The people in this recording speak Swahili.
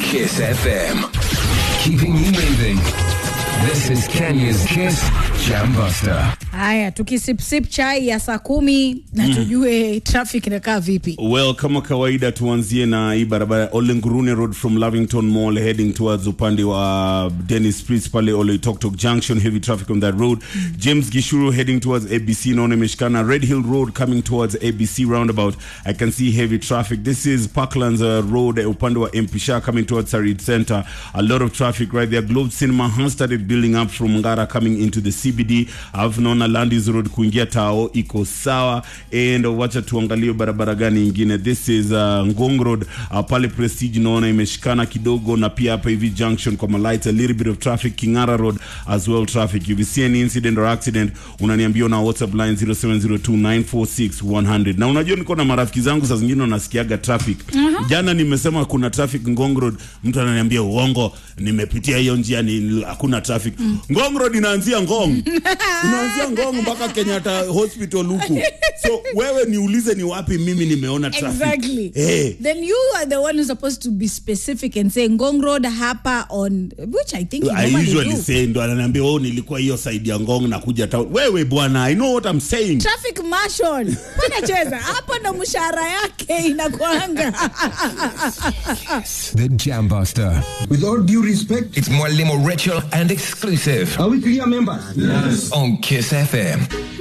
Kiss FM. Keeping you moving. This is Kenya's Kiss Jambuster. Haya, tukisipsip chai ya saa kumi na tujue traffic inakaa vipi. Well, kama kawaida tuanzie na hii barabara ya Olengurune Road from Lavington Mall heading towards upande wa Dennis Street pale Oloitoktok Junction, heavy traffic on that road. James Gishuru heading towards ABC, naona imeshikana. Red Hill Road coming towards ABC roundabout. I can see heavy traffic. This is Parklands uh, Road uh, upande wa Mpisha coming towards Sarit Center. A lot of traffic right there. Globe Cinema has started building up from Ngara coming into the CBD. Alafu naona Landis Road kuingia Tao iko sawa. And wacha tuangalie barabara gani ingine. This is uh, Ngong Road uh, pale Prestige naona imeshikana kidogo, na pia hapa hivi junction kwa lights, a little bit of traffic. Kingara Road as well traffic. If you see any incident or accident, unaniambia na WhatsApp line 0702946100. Na unajua niko na marafiki zangu saa zingine wanasikiaga traffic. Jana nimesema kuna traffic Ngong Road, mtu ananiambia uongo, nimepitia hiyo njia ni hakuna traffic. Ngong Road inaanzia Ngong. inaanzia Ngong mpaka Kenyatta Hospital huku. So wewe niulize ni wapi mimi nimeona traffic. Exactly. Eh. Then you are the one who's supposed to be specific and say Ngong Road hapa on which I think you I normally usually do. say ndo ananiambia oh, nilikuwa hiyo side ya Ngong na kuja town. Wewe bwana, I know what I'm saying. Traffic marshal. Bwana cheza. Hapo ndo mshahara yake inakuanga. The Jambuster. With all due respect, It's Mwalimu Ritual and exclusive are we clear members? on Kiss FM.